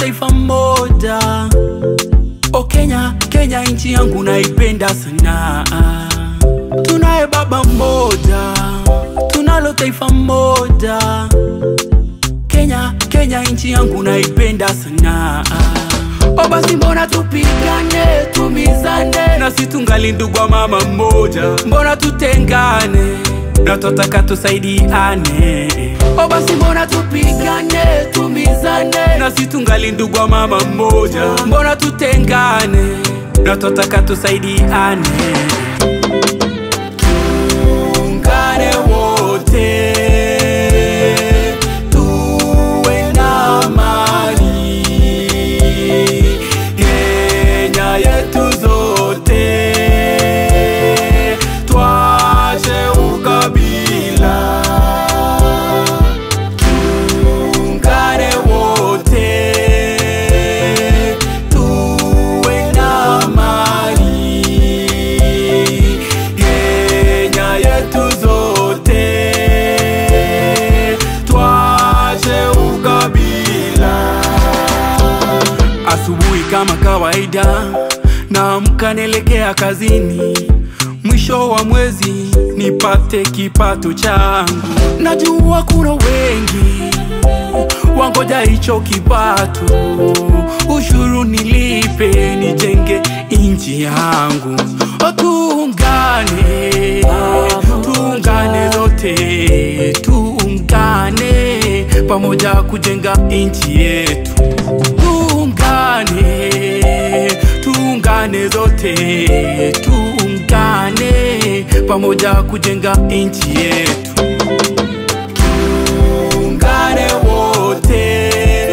taifa moja. O Kenya, Kenya nchi yangu naipenda sana. Tunaye baba mmoja, tunalo taifa moja. Kenya, Kenya nchi yangu naipenda sana. O basi mbona tupigane, tumizane, na si tungali ndugu wa mama mmoja, mbona tutengane na twataka tusaidiane? O basi mbona tupigane, tumizane, na si tungali ndugu wa mama mmoja, mbona tutengane na twataka tusaidiane? Tuungane wote tuwe na amani, Kenya yetu zote twache ukabila, tuungane wote tuwe na amani, Kenya yetu zote twache ukabila. Asubuhi kama kawaida, naamka naelekea kazini, mwisho wa mwezi nipate kipato changu. Najua kuna wengi wangoja hicho kipato, ushuru nilipe, nijenge inchi yangu. O, tuungane, tuungane zote, tuungane pamoja kujenga inchi yetu. Tuungane, tuungane zote, tuungane pamoja kujenga inchi yetu. Tuungane wote,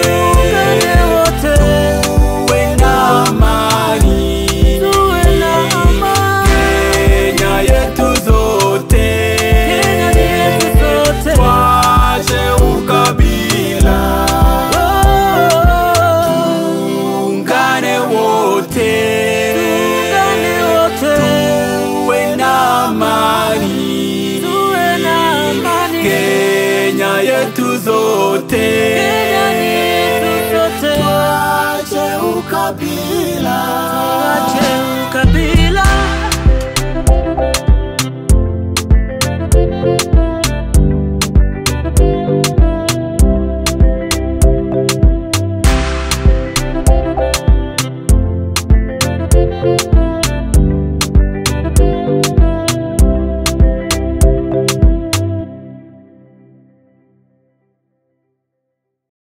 tuwe na amani, Kenya yetu zote, twache ukabila, tuungane wote, tuwe na amani, Kenya yetu zote, twache ukabila,